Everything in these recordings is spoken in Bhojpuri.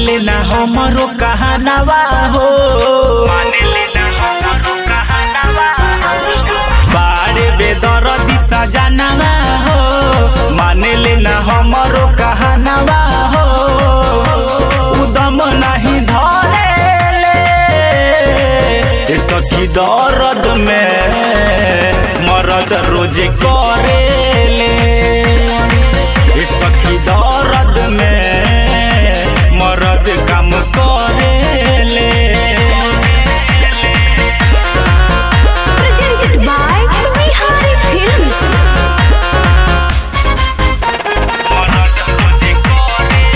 ले ना हमरो कहनावा हो बाड़े बेदर दिशा जानवा हो माने ले ना हमरो कहनावा हो उदम नहीं धरे ले ए सखी दर्द में मरद रोजे करे ले ए सखी दर्द में मरद काम करे ले Presented by Bihari Films. मरद रोजे करे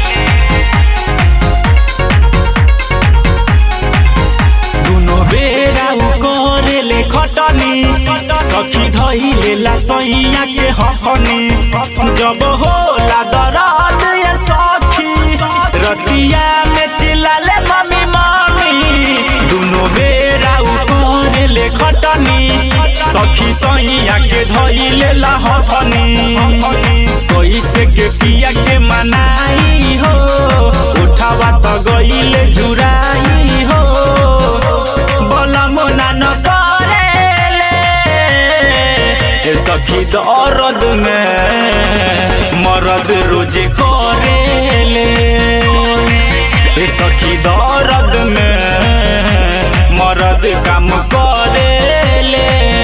दुनो बेरा उ करेले खटनी सखी धइले ला सैया के हफनी जब होला दरद ये सखी रतिया में चिल्लाले मम्मी मम्मी दुनो बेरा उ करेले खटनी सखी सैया के धइले ला हफनी कैसे के पिया के मनाई हो उठावा त गइले झुराई हो बलम नान करेले ए सखी दर्द में मरद रोजे करेले ए सखी दर्द में मरद काम करेले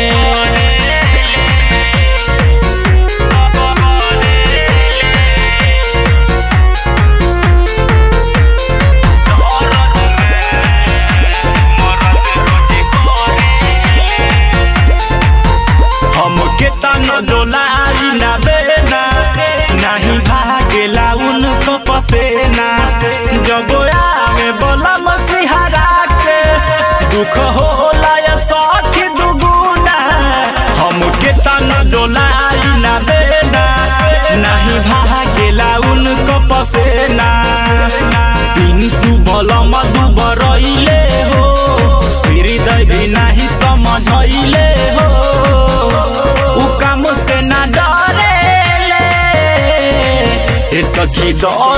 हमके तन डोलाई ना बेना नहीं भागेला उनको पसेना जब आवे बलम सिहरा के दुख होला या सखी दुगुना हमके तन डोलाई ना बेना नहीं भागेला उनको पसेना पिंटू बलम दुबरैले हो हृदय भी नहीं समझैले हो उ काम से ना डरेले ए सखी दर